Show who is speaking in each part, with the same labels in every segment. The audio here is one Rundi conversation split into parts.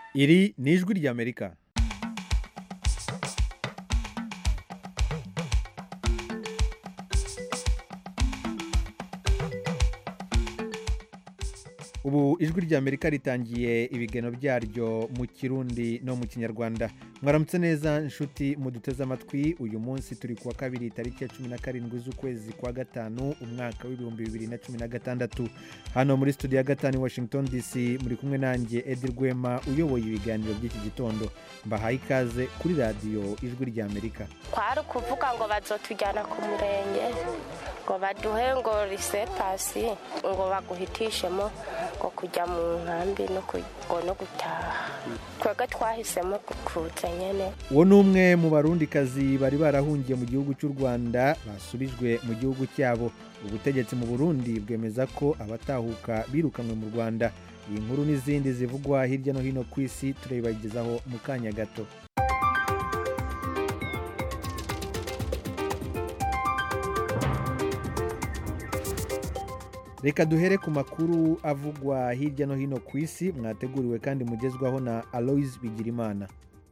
Speaker 1: iri ni ijwi ry'amerika ubu ijwi ry'amerika ritangiye ibigeno byaryo mu kirundi no mu kinyarwanda mwaramutse neza inshuti muduteze amatwi uyu munsi turi kuwa kabiri tariki ya cumi na karindwi z'ukwezi kwa gatanu umwaka w'ibihumbi bibiri na cumi na gatandatu hano muri studio ya gatanu i washington dc muri kumwe nanjye edi rwema uyoboye ibiganiro by'iki gitondo mbahaye ikaze kuri radiyo ijwi ry'amerika
Speaker 2: kwari ukuvuga ngo bazotujyana ku murenge ngo baduhe ngo risepasi ngo baguhitishemo ngo kujya mu nkambi no ku- ngo no gutaha twebwe twahisemo kuza nyine
Speaker 1: uwo ni umwe mu barundikazi bari barahungiye mu gihugu cy'u rwanda basubijwe mu gihugu cyabo ubutegetsi mu burundi bwemeza ko abatahuka birukanwe mu rwanda iyi nkuru n'izindi zivugwa hirya no hino ku isi turabibagezaho mu kanya gato reka duhere ku makuru avugwa hirya no hino ku isi mwateguriwe kandi mugezwaho na aloise bigirimana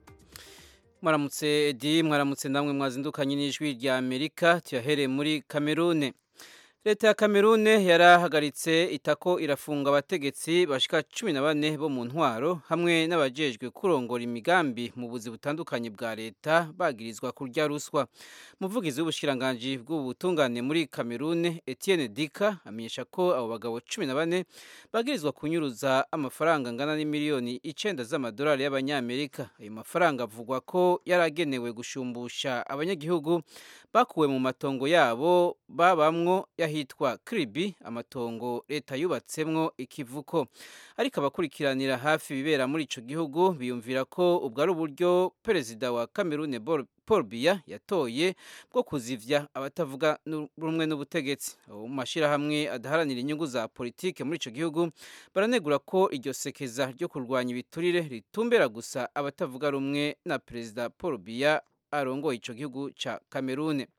Speaker 3: mwaramutse edi mwaramutse namwe mwazindukanye n'ijwi rya amerika tuyahereye muri kamerune leta ya kamerune yarahagaritse itako irafunga abategetsi bashika cumi na bane bo mu ntwaro hamwe n'abajejwe kurongora imigambi mu buzi butandukanye bwa leta bagirizwa kurya ruswa umuvugizi w'ubushikiranganji bw'ubutungane muri kamerune etienne dika amenyesha ko abo bagabo cumi na bane bagirizwa kunyuruza amafaranga angana n'imiliyoni icenda z'amadolari y'abanyamerika ayo mafaranga avugwa ko yari agenewe gushumbusha abanyagihugu bakuwe mu matongo yabo babamwo yahitwa kiribi amatongo leta yubatsemwo ikivuko ariko abakurikiranira hafi ibibera muri ico gihugu biyumvira ko ubwo ari uburyo perezida wa kamerune Paul- paul biya yatoye bwo kuzivya abatavuga nu- rumwe n'ubutegetsi abo mu mashirahamwe adaharanira inyungu za politike muri ico gihugu baranegura ko iryo sekeza ryo kurwanya ibiturire ritumbera gusa abatavuga rumwe na perezida paul biya arongoye ico gihugu ca kamerune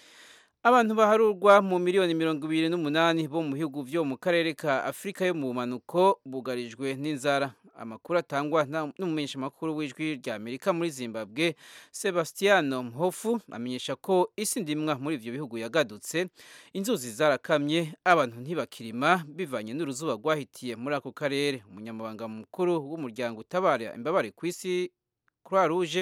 Speaker 3: abantu baharurwa mu miliyoni mirongo ibiri n'umunani bo mu bihugu vyo mu karere ka afurika yo mu bumanuko bugarijwe n'inzara amakuru atangwa na- n'umumenyeshamakuru w'ijwi rya amerika muri zimbabwe sebastiano mhofu amenyesha ko isi ndimwa muri ivyo bihugu yagadutse inzuzi zarakamye abantu ntibakirima bivanye n'uruzuba rwahitiye muri ako karere umunyamabanga mukuru w'umuryango utabara imbabare ku isi croix rouge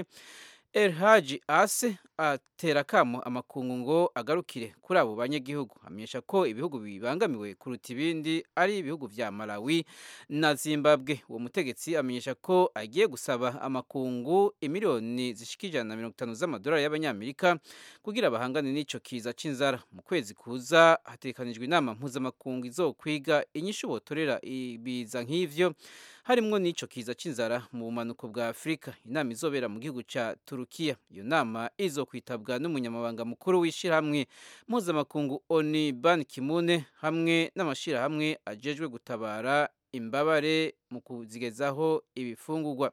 Speaker 3: Elhaji Ase atera kamo amakungu ngo agarukire kuri abo banyagihugu amenyesha ko ibihugu bibangamiwe kuruta ibindi ari ibihugu vya Malawi na Zimbabwe uwo mutegetsi amenyesha ko agiye gusaba amakungu imiliyoni zishika ijana na mirongo itanu z'amadolari y'abanyamerika kugira bahangane n'ico kiza c'inzara mu kwezi kuza hatekanijwe inama mpuzamakungu izokwiga inyishu botorera ibiza nk'ivyo harimwo n'ico kiza c'inzara mu bumanuko bwa afurika inama izobera mu gihugu ca turukiya iyo nama izokwitabwa n'umunyamabanga mukuru w'ishirahamwe mpuzamakungu oni ban kimune hamwe n'amashirahamwe ajejwe gutabara imbabare mu kuzigezaho ibifungurwa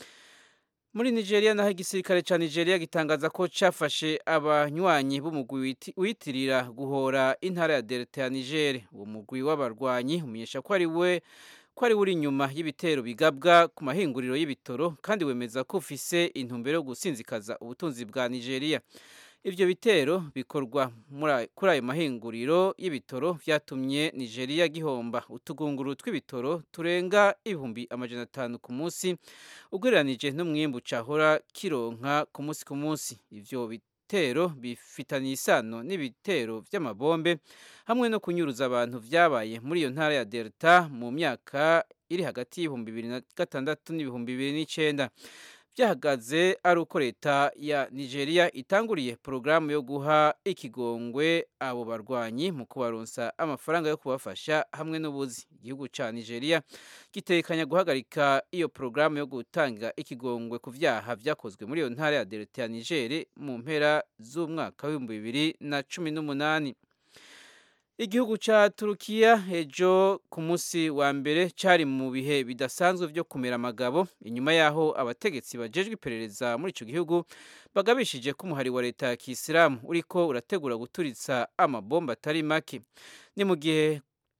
Speaker 3: muri nigeria naho igisirikare ca nigeria gitangaza ko cafashe abanywanyi b'umugwi witi- witirira guhora intara ya delta ya niger uwo mugwi w'abarwanyi umenyesha ko ari we ko ari we uri inyuma y'ibitero bigabwa ku mahinguriro y'ibitoro kandi wemeza ko ufise intumbero yo gusinzikaza ubutunzi bwa nigeria ivyo bitero bikorwa muri ayo- kuri ayo mahinguriro y'ibitoro vyatumye nigeria gihomba utugunguru tw'ibitoro turenga ibihumbi amajana atanu ku munsi ugereranije n'umwimbu cahora kironka ku munsi ku munsi ivyo bitero bifitaniye isano n'ibitero vy'amabombe hamwe no kunyuruza abantu vyabaye muri iyo ntara ya delta mu myaka iri hagati y'ibihumbi bibiri na gatandatu n'ibihumbi bibiri n'icenda byahagaze ari uko leta ya nigeria itanguriye porogaramu yo guha ikigongwe abo barwanyi mu kubaronsa amafaranga yo kubafasha hamwe n'ubuzi igihugu ca nigeria gitekanya guhagarika iyo porogaramu yo gutanga ikigongwe ku vyaha vyakozwe muri iyo ntara ya delta ya niger mu mpera z'umwaka w'ibihumbi bibiri na cumi n'umunani igihugu ca turukiya ejo ku munsi wa mbere cari mu bihe bidasanzwe vyo kumera amagabo inyuma yaho abategetsi bajejwe iperereza muri ico gihugu bagabishije ko umuhari wa leta ya kisilamu uriko urategura guturitsa amabomba atari make ni mu gihe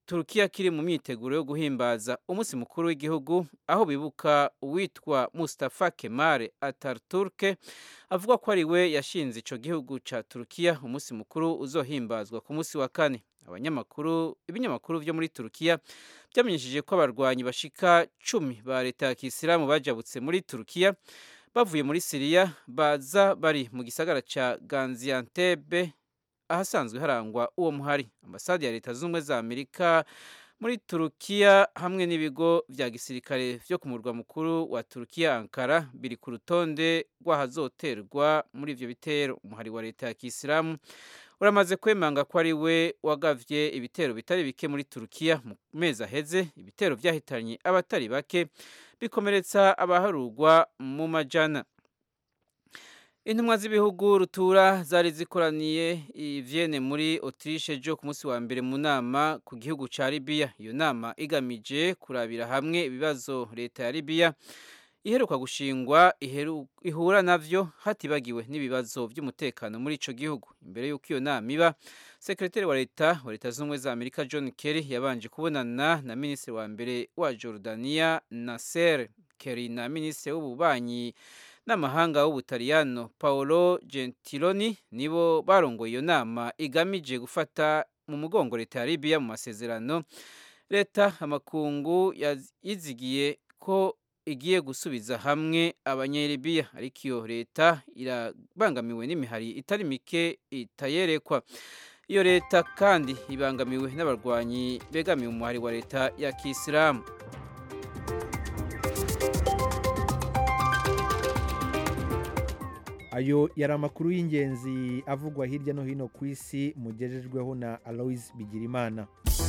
Speaker 3: turukiya kiri mu myiteguro yo guhimbaza umunsi mukuru w'igihugu aho bibuka uwitwa mustafa kemare atarturke avuga ko ari we yashinze ico gihugu ca turukiya umunsi mukuru uzohimbazwa ku munsi wa kane abanyamakuru ibinyamakuru vyo muri turukiya byamenyesheje ko abarwanyi bashika cumi ba leta ya kisilamu bajabutse muri turukiya bavuye muri siriya baza bari mu gisagara ca ganziantebe ahasanzwe harangwa uwo muhari ambasade ya leta z'ubumwe za amerika muri turukiya hamwe n'ibigo vya gisirikare vyo ku murwa mukuru wa turukiya ankara biri ku rutonde rw'ahazoterwa muri ivyo bitero umuhari wa leta ya kisilamu uramaze kwemanga ko ari we wagavye ibitero bitari bike muri turukiya mu mezi aheze ibitero vyahitanye abatari bake bikomeretsa abaharurwa mu majana intumwa z'ibihugu rutura zari zikoraniye i Vienne muri Autriche jo ku munsi wa mbere mu nama ku gihugu ca Libya iyo nama igamije kurabira hamwe ibibazo leta ya Libya iheruka gushingwa iheru, ihura navyo hatibagiwe n'ibibazo vy'umutekano muri ico gihugu imbere y'uko iyo nama iba sekretari wa leta wa leta z'ubumwe za amerika john kerry yabanje kubonana na minisitiri wa mbere wa jordania nasser kerry na minisitiri w'ububanyi n'amahanga w'ubutaliyano paolo gentiloni nibo barongoye iyo nama igamije gufata mu mugongo leta ya libiya mu masezerano leta amakungu yizigiye ko igiye gusubiza hamwe abanyelibiya ariko iyo leta irabangamiwe n'imihari itari mike itayerekwa iyo leta kandi ibangamiwe n'abarwanyi begamiwe umuhari wa leta ya kisilamu
Speaker 1: ayo yari amakuru y'ingenzi avugwa hirya no hino ku isi mugejejweho na aloise bigirimana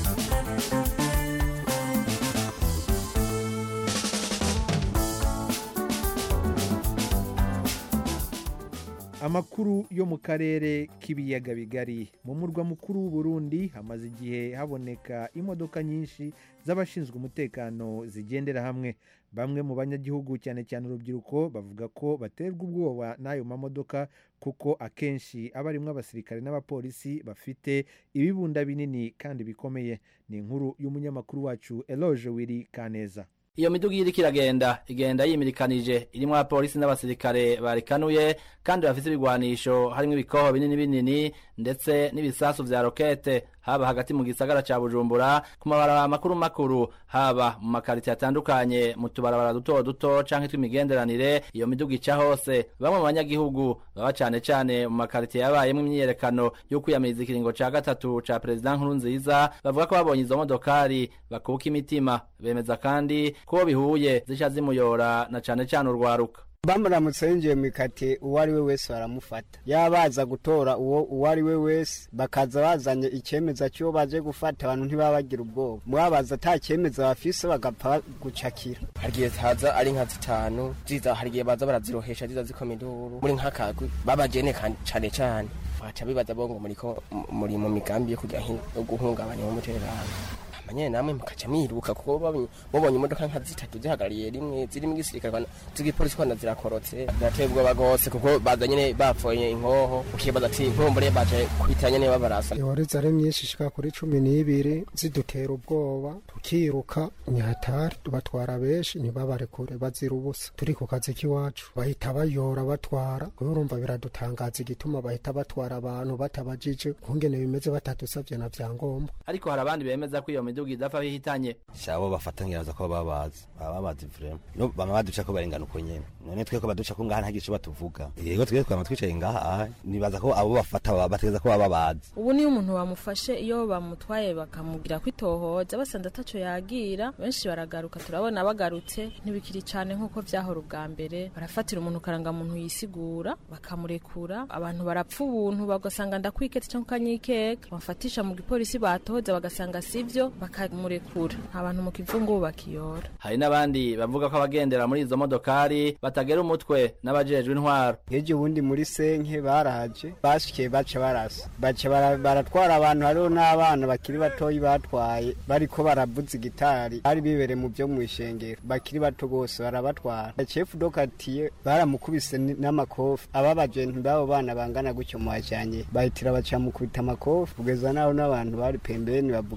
Speaker 1: amakuru yo mu karere k'ibiyaga bigari mu murwa mukuru w'uburundi hamaze igihe haboneka imodoka nyinshi z'abashinzwe umutekano zigendera hamwe bamwe mu banyagihugu cyane cyane urubyiruko bavuga ko baterwa ubwoba n'ayo mamodoka kuko akenshi aba arimwo abasirikare n'abapolisi bafite ibibunda binini kandi bikomeye ni inkuru y'umunyamakuru wacu eloge wiri kaneza
Speaker 4: iyo miduga iriko iragenda igenda yimirikanije irimwo abapolisi n'abasirikare barikanuye kandi bafise ibigwanisho harimwo ibikoho binini binini ndetse n'ibisasu vya rokete haba hagati mu gisagara ca bujumbura ku mabarabara makuru makuru haba mu makaritiye atandukanye mu tubarabara duto duto canke tw'imigenderanire iyo miduga ica hose bamwe mu banyagihugu baba cane cane mu makaritiye yabayemwo imyiyerekano yo kwiyamiriza ikiringo ca gatatu ca perezida nkuru nziza bavuga ko babonye izo modokari bakuka imitima bemeza kandi ko bihuye zica zimuyora na cane cane urwaruka
Speaker 5: bamuramutse yinjiye mu ikati uwo ari we wese baramufata yabaza gutora uwo uwo ari we wese bakaza bazanye icyemeza cy'uwo baje gufata abantu ntibaba bagira ubwoba mwabaza ata cyemeza bafise bagapfa gucakira
Speaker 6: hari igihe haza ari nka zitanu ziza hari igihe baza barazirohesha ziza zikoma induru muri nk'akagwi babajene cane cane baca bibaza bongo muriko muri mu migambi yo kujya yo guhungabanya umutekano manyene namwe mukaca mwiruka kuko mubonye imodoka nka zitatu zihagarariye rimwe zirimo igisirikare z'igipolisi kwana zirakorotse birateye ubwoba rwose kuko baza nyene bapfoye inkoho ukibaza ati nkumbure baje kwitira nyene babarasa
Speaker 7: ihoreza ari myinshi ishika kuri cumi n'ibiri zidutera ubwoba tukiruka nyahatari batwara benshi ntibabarekure bazira ubusa turi ku kazi k'iwacu bahita bayora batwara kubera urumva biradutangaza igituma bahita batwara abantu batabajije kungene bimeze batadusavye na vyangombwa
Speaker 4: ariko hari abandi bemeza ko iyo miduga idapfa bihitanye
Speaker 8: shabo bafatanyiriza ko babazi baba bazi vrema no bama baduca ko barengana uko nyene none twe ko baduca ko ngaha nta gice batuvuga yego twe twama twicaye ngaha aha nibaza ko abo bafata bategeza ko baba bazi
Speaker 9: ubu niyo umuntu bamufashe iyo bamutwaye bakamugira kwitohoza basanze ataco yagira benshi baragaruka turabona bagarutse ntibikiri cane nk'uko vyahora ubwa mbere barafatira umuntu karanga muntu yisigura bakamurekura abantu barapfa ubuntu bagasanga ndakwiketse canke ukanyikeka bafatisha mu gipolisi batohoza bagasanga sivyo bakamurekura abantu mu kivungu bakiyora
Speaker 4: hari n'abandi bavuga ko abagendera muri izo modokari batagera umutwe n'abajejwe intwaro
Speaker 5: ejo ubundi muri senke baraje bashikiye baca barasa baca baratwara abantu hariho n'abana bakiri batoyi batwaye bariko baravuza igitari bari bibereye mu byo mu ishengero bakiri bato bose barabatwara chefu dokatiye baramukubise n'amakofi aba bajenti b'abo bana bangana gutyo muhajanye bahitira baca mukubita amakofi kugeza naho n'abantu bari pembeni bavugana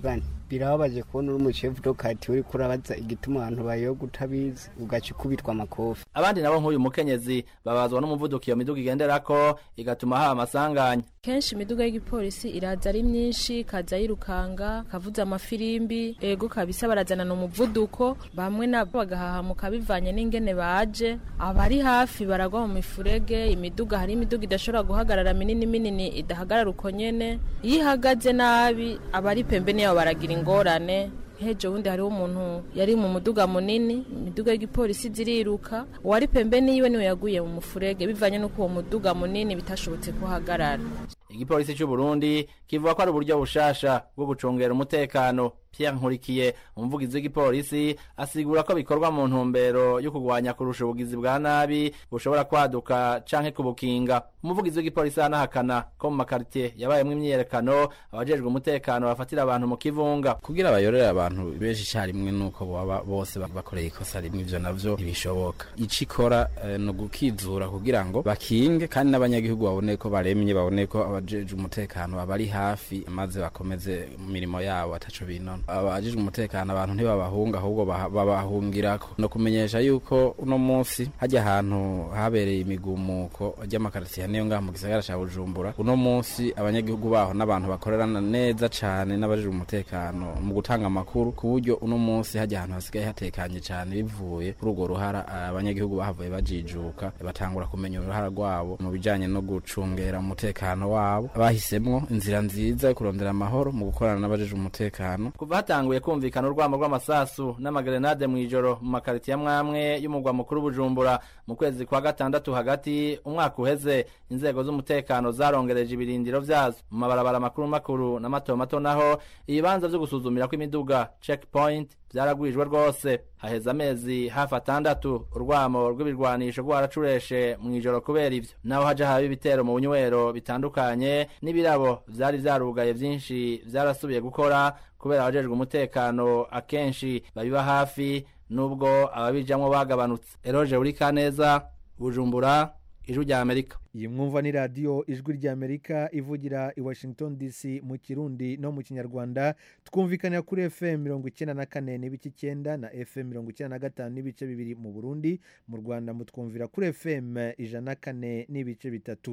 Speaker 5: birababaje kubona uri umushefu dokati uri kurabaza igituma abantu bayoga utabizi ugaca ukubitwa amakofi
Speaker 4: abandi nabo nk'uyu mukenyezi babazwa n'umuvuduko iyo miduga igenderako igatuma haba amasanganya
Speaker 9: kenshi imiduga y'igipolisi iraza ari myinshi ikaza yirukanga kavuza amafirimbi ego kabisa barazanana umuvuduko bamwe nabo bagahahamuka bivanye n'ingene baje abari hafi baragwa mu mifurege imiduga hari imiduga idashobora guhagarara minini minini idahagarara uko nyene iyo ihagaze nabi abari pembeni yabo baragira ingorane hejo wundi hariho umuntu yari mu muduga munini imiduga y'igipolisi ziriruka uwari pembeni yiwe niwe yaguye mu mufurege bivanye n'uko uwo muduga munini bitashobotse kuhagarara
Speaker 4: igipolisi cy'u Burundi kivuga ko ari uburyo bushasha bwo gucungera umutekano Pierre Nkurikiye umuvugizi w'igipolisi asigura ko bikorwa mu ntumbero yo kurwanya kurusha ubugizi bwa nabi bushobora kwaduka canke kubukinga umuvugizi w'igipolisi anahakana ko mu makaritiye yabayemwo imyiyerekano abajejwe umutekano bafatira abantu mu kivunga
Speaker 10: kugira bayorere abantu benshi icyarimwe nuko baba bose bakoreye ikosa rimwe ivyo navyo ntibishoboka ico ikora eh, ni ugukizura kugira ngo bakinge kandi n'abanyagihugu babone ko baremye babone ko abajejwe umutekano babari hafi maze bakomeze mu mirimo yabo ataco binona abajejwe umutekano abantu ntibabahunga ahubwo babahungirako no kumenyesha yuko uno munsi hajya ahantu habereye imigumuko ry'amakaritiye niyo ngaha mu gisagara ca Bujumbura uno munsi abanyagihugu baho n'abantu bakorerana neza cane n'abajejwe umutekano mu gutanga amakuru ku buryo uno munsi hajya ahantu hasigaye hatekanye cane bivuye kuri urwo ruhara abanyagihugu bahavuye bajijuka batangura kumenya uruhara rwabo mu bijanye no gucungera umutekano wabo bahisemwo inzira nziza yo kurondera amahoro mu gukorana n'abajejwe umutekano
Speaker 4: kuva hatanguye kumvikana urwamo rw'amasasu n'amagrenade mu ijoro mu makaritiye amwamwe y'umugwa mukuru Bujumbura mu kwezi kwa gatandatu hagati umwaka uheze inzego z'umutekano zarongereje ibirindiro vyazo mu mabarabara makuru makuru na mato mato naho ibibanza vyo gusuzumira kw'imiduga checkpoint vyaragwijwe rwose haheze amezi hafi atandatu urwamo rw'ibirwanisho rwaracureshe mu ijoro kubera ivyo naho haja haba ibitero mu bunywero bitandukanye n'ibirabo vyari vyarugaye vyinshi vyarasubiye gukora kubera abajejwe umutekano akenshi babiba hafi nubwo ababijamwo bagabanutse eroje uri kaneza bujumbura ijwi rya amerika
Speaker 1: iyi mwumva ni radiyo ijwi ry'amerika ivugira i washington dc mu kirundi no mu kinyarwanda twumvikanira kuri fm mirongo icyenda na kane n'ibice icyenda na fm mirongo icyenda na gatanu n'ibice bibiri mu burundi mu rwanda mutwumvira kuri fm ijana na kane n'ibice bitatu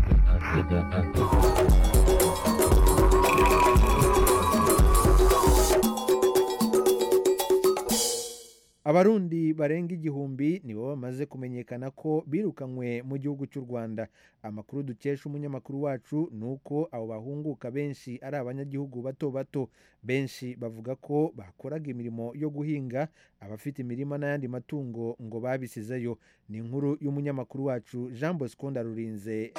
Speaker 1: abarundi barenga igihumbi nibo bamaze kumenyekana ko birukanywe mu gihugu cy'u rwanda amakuru dukesha umunyamakuru wacu ni uko abo bahunguka benshi ari abanyagihugu bato bato benshi bavuga ko bakoraga imirimo yo guhinga abafite imirima n'ayandi matungo ngo babisizeyo ni inkuru y'umunyamakuru wacu jean bosco ndarurinze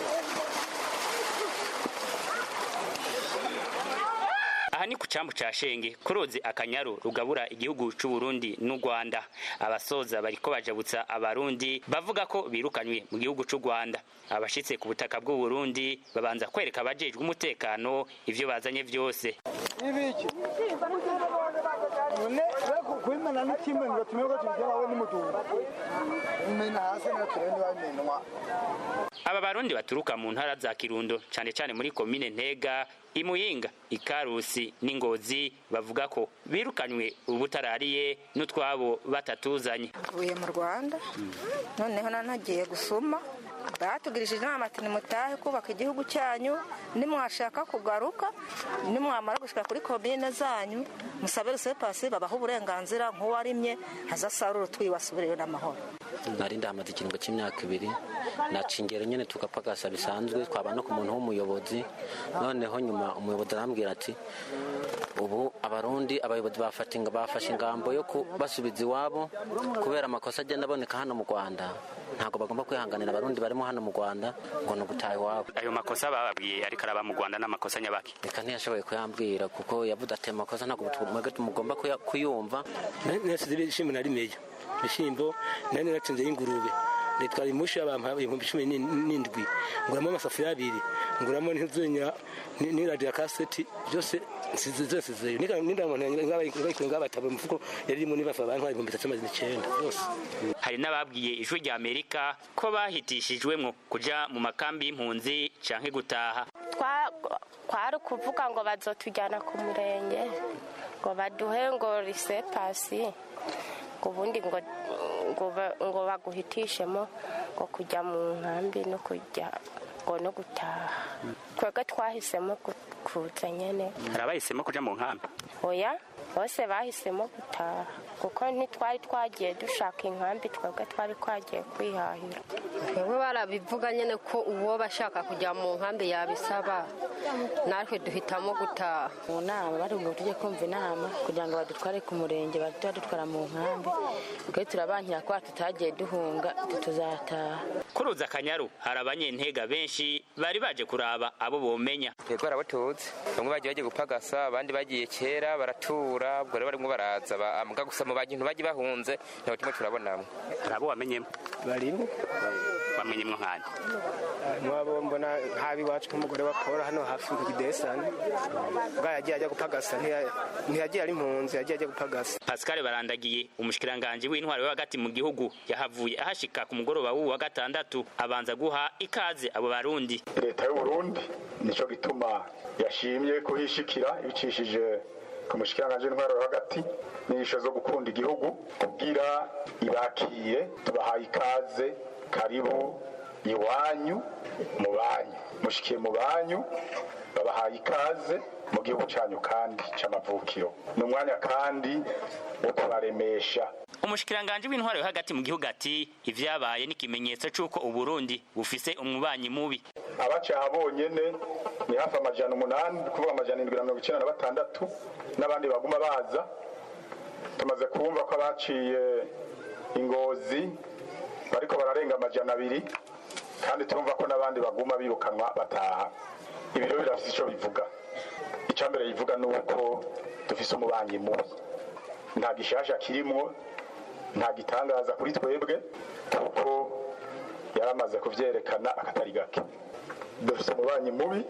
Speaker 11: aha ni ku cyambu cya shenge ku ruzi akanyaru rugabura igihugu cy'u Burundi n'u Rwanda abasoza bariko bajabutsa abarundi bavuga ko birukanywe mu gihugu cy'u Rwanda abashitse ku butaka bw'u Burundi babanza kwereka abajejwe umutekano ivyo bazanye vyose
Speaker 12: ibiki none kwimana n'ikimwe ngo tumenye ko tubigerawe n'umutungo umena hasi naturende bamenwa
Speaker 11: aba barundi baturuka mu ntara za kirundo cyane cyane muri komine ntega imuyinga ikarusi n'ingozi bavuga ko birukanywe ubutarariye n'utwabo batatuzanye
Speaker 13: mvuye mu rwanda noneho nanagiye gusuma batugirishije inama ati nimutahe kubaka igihugu cyanyu nimwashaka kugaruka nimwamara gushika kuri komine zanyu musabe rusepasi babaha uburenganzira nk'uwarimye azasarura utwiwe asubireyo n'amahoro
Speaker 14: nari ndahamaze ikiringo cy'imyaka ibiri naca ingero nyine tugapagasa bisanzwe twaba no ku muntu w'umuyobozi noneho nyuma umuyobozi arambwira ati ubu abarundi abayobozi bafashe ingambo yo kubasubiza iwabo kubera amakosa agenda aboneka hano mu rwanda ntabwo bagomba kwihanganira abarundi barimo hano mu rwanda ngo ni ugutaha iwabo
Speaker 11: ayo makosa bababwiye ariko araba mu rwanda n'amakosa nyabaki
Speaker 14: reka ntiyashoboye kuyambwira kuko yavuze ati amakosa ntabwo mugomba kuyumva
Speaker 15: nasize ibishimbo na rimeya ibishyimbo nari natsinze y'ingurube nitwara imushi abantu ibihumbi cumi n'indwi nguramo amasafuriya abiri nguramo n'inzunya n'iradiyo kaseti byose zose zeyo n'indamuntu ngabataba umufuko yari irimo nibafa abantu ibihumbi bitatu magana icyenda byose
Speaker 11: hari n'ababwiye ijwi rya amerika ko bahitishijwemwo kuja mu makambi y'impunzi canke gutaha
Speaker 2: kwari ukuvuga ngo bazotujyana ku murenge ngo baduhe ngo risepasi ngo ubundi ngo ngo ba- ngo baguhitishemo ngo kujya mu nkambi no kujya ngo no gutaha twebwe twahisemo gu- kuza nyene
Speaker 11: hari abahisemo kuja mu nkambi
Speaker 2: oya bose bahisemo gutaha kuko ntitwari twagiye dushaka inkambi twebwe twari twagiye kwihahira
Speaker 16: twebwe barabivuga nyine ko uwo bashaka kujya mu nkambi yabisaba natwe duhitamo gutaha
Speaker 17: mu nama bari ngo tujye kumva inama kugira ngo badutware ku murenge bahite badutwara mu nkambi twe turabankira ko tutagiye duhunga tuzataha
Speaker 11: kuruza akanyaru hari abanyentega benshi bari baje kuraba abo bomenya
Speaker 18: twebwe barabatuzi bamwe bagiye bagiye gupagasa abandi bagiye kera baratura ubwo rero barimo baraza ba- muga gusa mu bantu bagiye bahunze ntabwo turimo turabonamo
Speaker 11: hari abo wamenyemo
Speaker 15: barimo
Speaker 11: bamenyemwo nkani
Speaker 15: mwabo mbona nk'abiwacu nk'umugore wa paul hano hafi ku kidesani bwa yagiye ajya gupagasa ntiya- ntiyagiye ari impunzi yagiye ajya gupagasa
Speaker 11: pascal barandagiye umushikiranganji w'intwaro yo hagati mu gihugu yahavuye ahashika ku mugoroba w'uwu wa gatandatu abanza guha ikaze abo barundi
Speaker 19: leta y'uburundi nicyo gituma yashimye kuhishikira ibicishije ku mushikiranganji w'intwaro yo hagati n'inyigisho zo gukunda igihugu kugira ibakiye tubahaye ikaze karibu iwanyu mu banyu mushikiye mu banyu babahaye ikaze mu gihugu cyanyu kandi cy'amavukiro ni umwanya kandi wo kubaremesha
Speaker 11: umushikiranganji w'intwaro yo hagati mu gihugu ati ivyabaye ni ikimenyetso c'uko uburundi bufise umubanyi mubi
Speaker 19: abacaha bonyene ni hafi amajana umunani kuvuga amajana indwi na mirongo icyenda na batandatu n'abandi baguma baza tumaze kumva ko abaciye ingozi bariko bararenga amajana abiri kandi turumva ko n'abandi baguma birukanwa bataha ibi rero birafise ico bivuga icya mbere bivuga ni uko dufise umubanyi mubi nta gishasha kirimwo nta gitangaza kuri twebwe kuko yaramaze kuvyerekana akatari gake dufise umubanyi mubi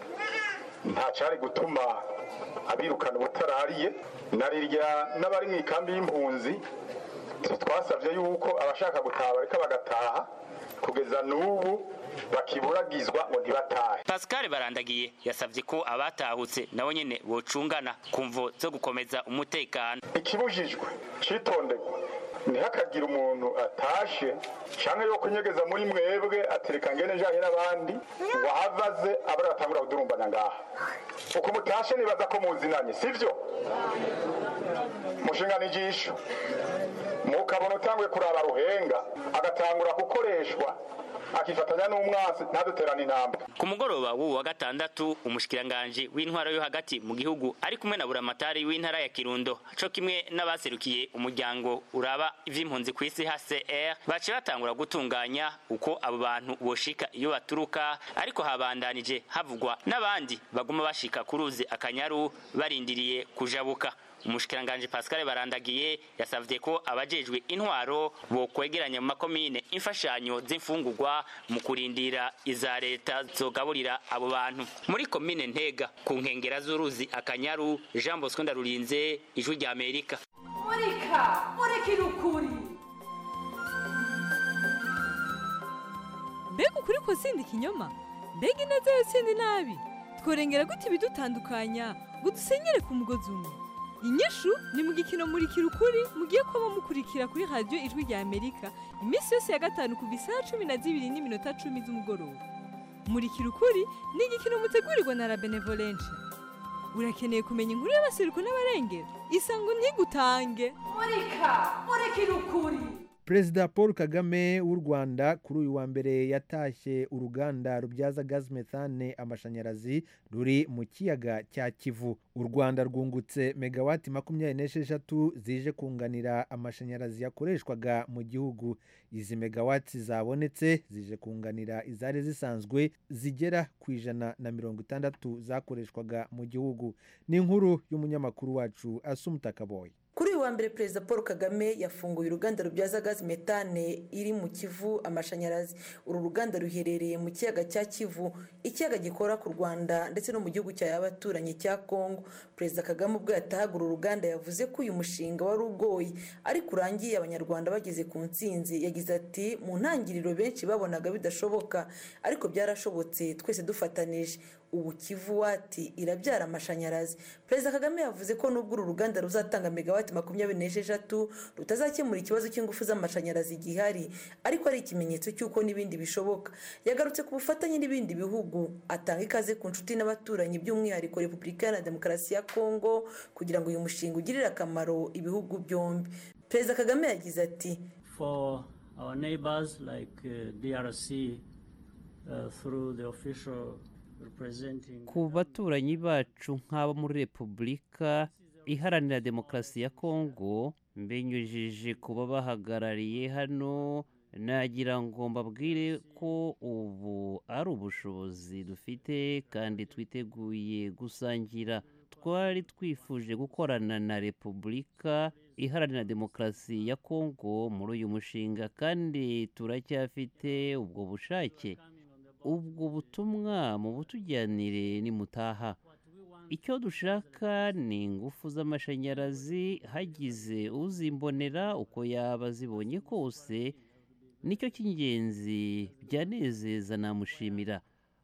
Speaker 19: nta cari gutuma abirukana ubutarariye narirya n'abari mu ikambi y'impunzi twasavye yuko abashaka gutaha bareka bagataha kugeza n'ubu bakiburagizwa ngo ntibatahe
Speaker 11: pascal barandagiye yasavye ko abatahutse nabo nyene bocungana ku mvo zo gukomeza umutekano
Speaker 19: ikibujijwe citonderwa ntihakagira umuntu atashe canke yo kunyegeza muri mwebwe atereka ngene njanye n'abandi ngo ahavaze abari batangura kudurumbana ngaha uko mutashe nibaza ko muzinanye sivyo mushingana ijisho mukabona utanguye kuraba ruhenga agatangura gukoreshwa akifatanya n'umwansi ntaduterane intambwe
Speaker 11: ku mugoroba w'uwu wa gatandatu umushikiranganji w'intwaro yo hagati mu gihugu ari kumwe na buramatari w'intara ya kirundo co kimwe n'abaserukiye umuryango uraba ivy'impunzi ku isi hcr baciye batangura gutunganya uko abo bantu boshika iyo baturuka ariko habandanije havugwa n'abandi baguma bashika ku ruzi akanyaru barindiriye kujabuka umushikiranganji pascal barandagiye yasavye ko abajejwe intwaro bokwegeranya mu makomine imfashanyo z'imfungurwa mu kurindira iza leta zogaburira abo bantu muri komine ntega ku nkengera z'uruzi akanyaru jean bosco ndarurinze ijwi rya amerika
Speaker 20: murika murikira ukuri
Speaker 21: mbega ukuri ko sindi ikinyoma mbega ineza yo sindi nabi tworengera gute ibidutandukanya ngo dusenyere ku mugozi umwe inyishu ni mu gikino murikira ukuri mugiye kuba mukurikira kuri radiyo ijwi rya amerika iminsi yose ya gatanu kuva isaha cumi na zibiri n'iminota cumi z'umugoroba murikira ukuri ni igikino mutegurirwa na la benevolencia urakeneye kumenya inkuru y'abaseruko n'abarengera isango ntigutange
Speaker 20: murika murikira ukuri
Speaker 1: perezida paul kagame w'u rwanda kuri uyu wa mbere yatashye uruganda rubyaza gazi methane amashanyarazi ruri mu kiyaga cya kivu u rwanda rwungutse megawati makumyabiri n'esheshatu zije kunganira amashanyarazi yakoreshwaga mu gihugu izi megawati zabonetse zije kunganira izari zisanzwe zigera ku ijana na mirongo itandatu zakoreshwaga mu gihugu ni inkuru y'umunyamakuru wacu asumutakaboye
Speaker 22: kuri uyu wa mbere perezida paul kagame yafunguye uruganda rubyaza gazi metane iri mu kivu amashanyarazi uru ruganda ruherereye mu kiyaga cya kivu ikiyaga gikora ku rwanda ndetse no mu gihugu cya abaturanyi cya kongo perezida kagame ubwo yatahaga uru ruganda yavuze ko uyu mushinga wari ugoye ariko urangiye abanyarwanda bageze ku ntsinzi yagize ati mu ntangiriro benshi babonaga bidashoboka ariko byarashobotse twese dufatanije ubu kivuwati irabyara amashanyarazi perezida kagame yavuze ko nubwo uru ruganda ruzatanga megawati makumyabiri n'esheshatu rutazakemura ikibazo cy'ingufu z'amashanyarazi gihari ariko ari ikimenyetso cy'uko n'ibindi bishoboka yagarutse ku bufatanye n'ibindi bihugu atanga ikaze ku nshuti n'abaturanyi by'umwihariko repubulika iharanira demokarasi ya kongo kugira ngo uyu mushinga ugirire akamaro ibihugu byombi perezida kagame yagize ati
Speaker 3: for our neighbors like uh, DRC uh, through the official representing
Speaker 6: ku baturanyi bacu nk'abo muri repubulika iharanira demokarasi ya kongo mbinyujije ku babahagarariye hano nagira ngo mbabwire ko ubu ari ubushobozi dufite kandi twiteguye gusangira twari twifuje gukorana na repubulika iharanira demokarasi ya kongo muri uyu mushinga kandi turacyafite ubwo bushake ubwo butumwa mu butujyanire nimutaha icyo dushaka ni ingufu z'amashanyarazi hagize uzimbonera uko yaba zibonye kose nicyo cy'ingenzi byanezeza namushimira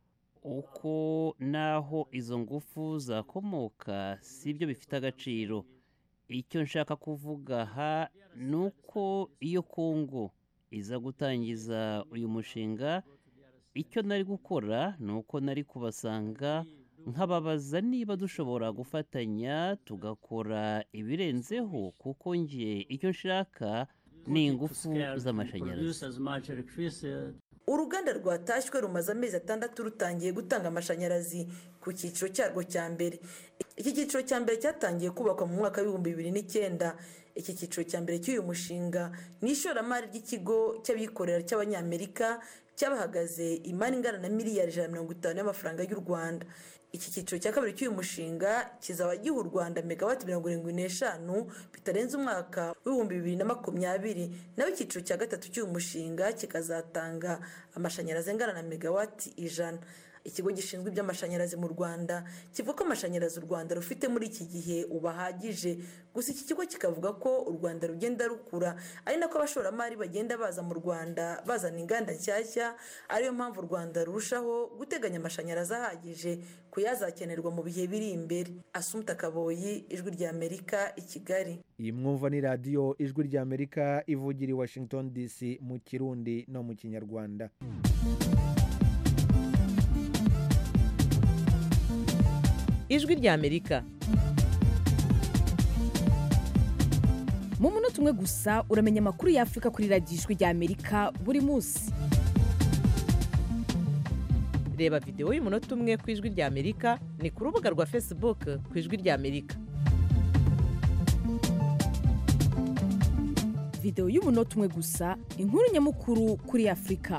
Speaker 6: uko naho izo ngufu zakomoka si byo bifite agaciro icyo nshaka kuvuga aha ni uko iyo kongo iza gutangiza uyu mushinga icyo nari gukora ni uko nari kubasanga nkababaza niba dushobora gufatanya tugakora ibirenzeho kuko nge icyo nshaka ni ingufu z'amashanyarazi
Speaker 22: uruganda rwatashywe rumaze amezi atandatu rutangiye gutanga amashanyarazi ku cyiciro cyarwo cya mbere iki cyiciro cya mbere cyatangiye kubakwa mu mwaka w'ibihumbi bibiri n'icyenda iki cyiciro cya mbere cy'uyu mushinga ni ishoramari ry'ikigo cy'abikorera cy'abanyamerika cyabahagaze imari ingana na miliyari ijana na mirongo itanu y'amafaranga y'u rwanda iki cyiciro cya kabiri cy'uyu mushinga kizaba giha u rwanda megawati mirongo irindwi n'eshanu bitarenze umwaka w'ibihumbi bibiri na makumyabiri naho icyiciro cya gatatu cy'uyu mushinga kikazatanga amashanyarazi angana na megawati ijana ikigo gishinzwe iby'amashanyarazi mu rwanda kivuga ko amashanyarazi u rwanda rufite muri iki gihe ubahagije gusa iki kigo kikavuga ko u rwanda rugenda rukura ari nako abashoramari bagenda baza mu rwanda bazana inganda nshyashya ariyo mpamvu u rwanda rurushaho guteganya amashanyarazi ahagije ku yazakenerwa mu bihe biri imbere asumta kaboyi ijwi rya amerika i kigali
Speaker 1: iyi mwumva ni radiyo ijwi rya amerika ivugira i washington dc mu kirundi no mu kinyarwanda
Speaker 23: ijwi rya amerika
Speaker 24: mu munota umwe gusa uramenya amakuru y'afurika kuri radiyo ijwi rya amerika buri munsi
Speaker 23: reba videwo y'umunota umwe ku ijwi rya amerika ni ku rubuga rwa facebook ku ijwi rya amerika
Speaker 24: videwo y'umunota umwe gusa inkuru nyamukuru kuri afurika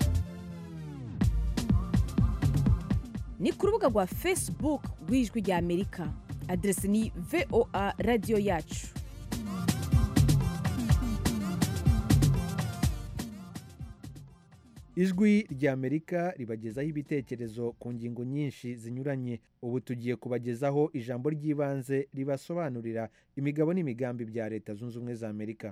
Speaker 24: ni ku rubuga rwa facebook rw'ijwi rya amerika aderesi ni voa radiyo yacu
Speaker 1: ijwi rya amerika ribagezaho ibitekerezo ku ngingo nyinshi zinyuranye ubu tugiye kubagezaho ijambo ry'ibanze ribasobanurira imigabo n'imigambi bya leta zunze ubumwe za amerika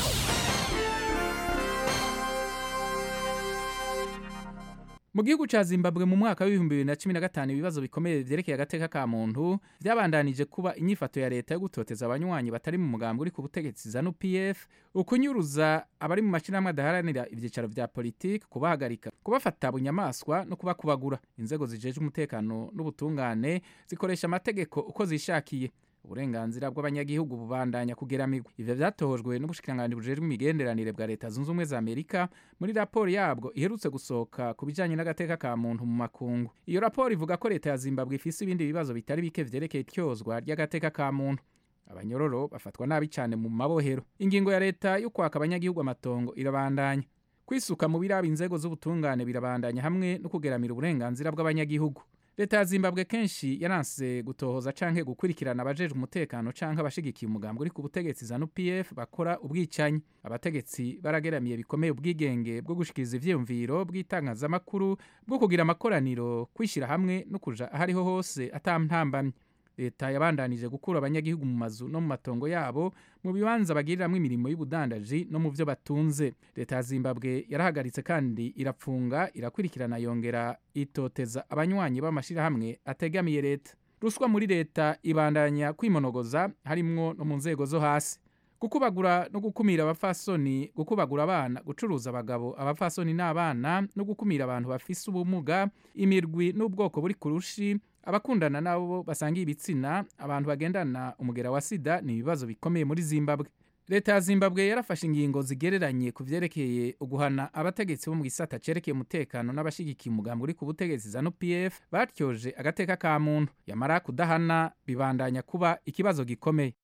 Speaker 25: mu gihugu cya zimbabwe mu mwaka w'ibihumbi bibiri na cumi na gatanu ibibazo bikomeye byerekeye agateka ka muntu byabandanije kuba inyifato ya leta yo gutoteza abanywanyi batari mu mugambi uri ku butegetsi za nupf ukunyuruza abari mu mashyirahamwe adaharanira ibyicaro bya politiki kubahagarika kubafata bunyamaswa no kubakubagura inzego zijeje umutekano n'ubutungane zikoresha amategeko uko zishakiye uburenganzira bw'abanyagihugu bubandanya kugeramigwa ivyo vyatohojwe n'ubushikiranganji bujejwe imigenderanire bwa leta zunze ubumwe za amerika muri raporo yabwo iherutse gusohoka ku bijanye n'agateka ka muntu mu makungu iyo raporo ivuga ko leta ya zimbabwe ifise ibindi bibazo bitari bike vyerekeye ityozwa ry'agateka ka muntu abanyororo bafatwa nabi cyane mu mabohero ingingo ya leta yo kwaka abanyagihugu amatongo irabandanya kwisuka mu biraba inzego z'ubutungane birabandanya hamwe no kugeramira uburenganzira bw'abanyagihugu leta ya zimbabwe kenshi yaranse gutohoza canke gukurikirana abajejwe umutekano canke abashigikiye umugambi uri ku butegetsi za nupf bakora ubwicanyi abategetsi barageramiye bikomeye ubwigenge bwo gushikiriza ivyiyumviro bw'itangazamakuru bwo kugira amakoraniro kwishyira hamwe no kuja ahariho hose atampambamye leta yabandanije gukura abanyagihugu mu mazu no mu matongo yabo mu bibanza bagiriramwo imirimo y'ubudandaji no mu vyo batunze leta ya zimbabwe yarahagaritse kandi irapfunga irakurikirana yongera itoteza abanywanyi b'amashirahamwe ategamiye leta ruswa muri leta ibandanya kwimonogoza harimwo no mu nzego zo hasi gukubagura no gukumira abafasoni gukubagura abana gucuruza abagabo abafasoni n'abana no gukumira abantu bafise ubumuga imirwi n'ubwoko buri kurushi abakundana nabo basangiye ibitsina abantu bagendana umugera wa sida ni ibibazo bikomeye muri zimbabwe leta ya zimbabwe yarafashe ingingo zigereranye ku vyerekeye uguhana abategetsi bo mu gisata cerekeye umutekano n'abashigikiye umugambi uri ku butegetsi za nupf batyoje agateka ka muntu yamara kudahana bibandanya kuba ikibazo gikomeye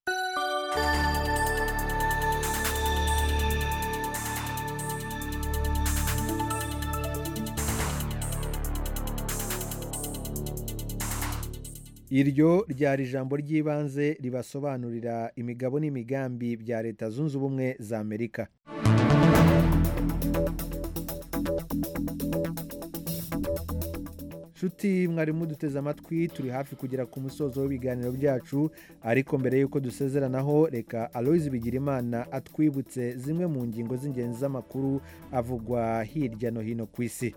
Speaker 1: iryo ryari ijambo ry'ibanze ribasobanurira imigabo n'imigambi bya leta zunze ubumwe za amerika nshuti mwari muduteze amatwi turi hafi kugera ku musozo w'ibiganiro byacu ariko mbere y'uko dusezeranaho reka aloyizi bigirimana atwibutse zimwe mu ngingo z'ingenzi z'amakuru avugwa hirya no hino ku isi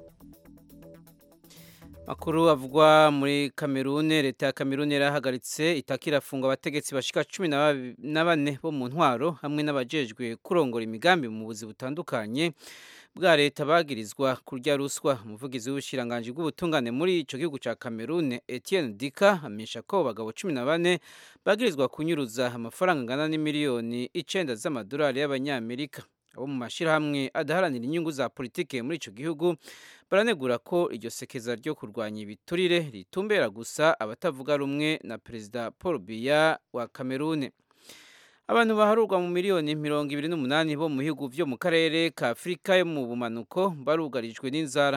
Speaker 5: makuru avugwa muri kamerune leta ya kamerune yarahagaritse itaka irafunga abategetsi bashika cumi na bane bo mu ntwaro hamwe n'abajejwe kurongora imigambi mu buzi butandukanye bwa leta bagirizwa kurya ruswa umuvugizi w'ubushiranganji bw'ubutungane muri ico gihugu ca kamerune etienne dika amenyesha ko bagabo cumi na bane bagirizwa kunyuruza amafaranga angana n'imiliyoni icenda z'amadolari y'abanyamerika abo mu mashyirahamwe adaharanira inyungu za politike muri ico gihugu baranegura ko iryo sekeza ryo kurwanya ibiturire ritumbera gusa abatavuga rumwe na perezida paul biya wa kamerune abantu baharurwa mu miliyoni mirongo ibiri n'umunani bo mu bihugu vyo mu karere ka afurika yo mu bumanuko barugarijwe n'inzara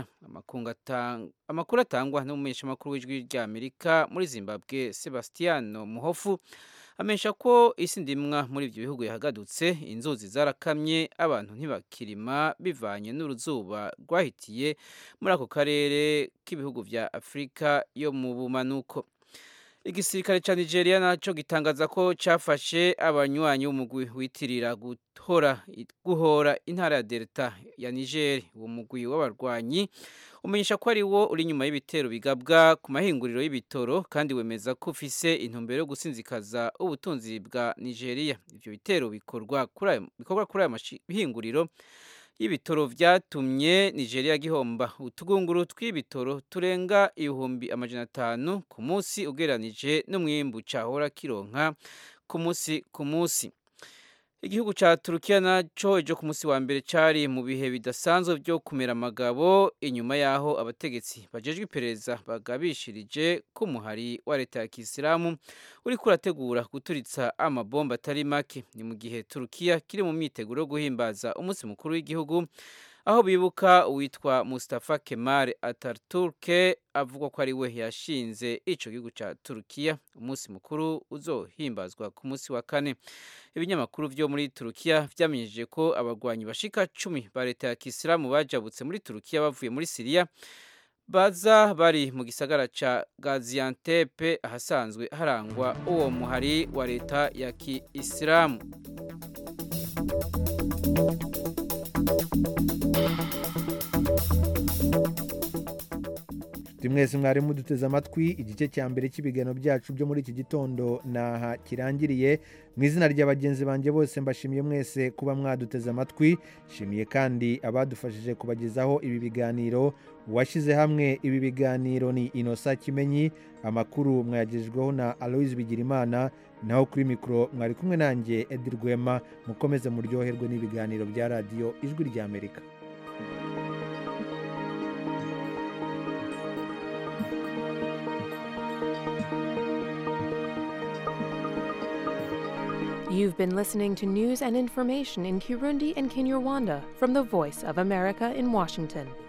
Speaker 5: amakuru atangwa n'umumenyeshamakuru w'ijwi rya amerika muri zimbabwe sebastiano muhofu amenyesha ko isi ndimwa muri ibyo bihugu yahagadutse inzuzi zarakamye abantu ntibakirima bivanye n'uruzuba rwahitiye muri ako karere k'ibihugu vya afurika yo mu bumanuko igisirikare ca nigeria naco gitangaza ko cafashe abanywanyi b'umugwi witirira guhora guhora intara ya delta ya niger uwo mugwi w'abarwanyi umenyesha ko ari wo uri inyuma y'ibitero bigabwa ku mahinguriro y'ibitoro kandi wemeza ko ufise intumbero yo gusinzikaza ubutunzi bwa nigeria ivyo bitero bikorwa kuri ayo mahinguriro y'ibitoro vyatumye nigeria gihomba utugunguru tw'ibitoro turenga ibihumbi amajana atanu ku munsi ugereranije n'umwimbu cahora kironka ku munsi ku munsi igihugu ca turukiya naco ejo ku munsi wa mbere cari mu bihe bidasanzwe vyo kumera amagabo inyuma yaho abategetsi bajejwe iperereza bagabishirije ko umuhari wa leta ya kisilamu uriko urategura guturitsa amabomba atari make ni mu gihe turukiya kiri mu myiteguro yo guhimbaza umunsi mukuru w'igihugu aho bibuka uwitwa Mustafa Kemal Atatürk avuga ko ari we yashinze ico gihugu ca Turukiya umunsi mukuru uzohimbazwa ku munsi wa kane ibinyamakuru vyo muri Turukiya vyamenyesheje ko abagwanyi bashika cumi ba leta ya Kisilamu bajabutse muri Turukiya bavuye muri Siriya baza bari mu gisagara ca Gaziantep ahasanzwe harangwa uwo muhari wa leta ya Kiislamu
Speaker 1: mwese mwari muduteze amatwi igice cya mbere cy'ibiganiro byacu byo muri iki gitondo naha kirangiriye mu izina rya bagenzi banjye bose mbashimiye mwese kuba mwaduteze amatwi nshimiye kandi abadufashije kubagezaho ibi biganiro uwashyize hamwe ibi biganiro ni inosa kimenyi amakuru mwayagejejweho na aloyizi bigirimana naho kuri mikoro mwari kumwe nanjye edi rwema mukomeze muryoherwe n'ibiganiro bya radiyo ijwi ry'amerika
Speaker 7: You've been listening to news and information in Kirundi and Kinyarwanda from the Voice of America in Washington.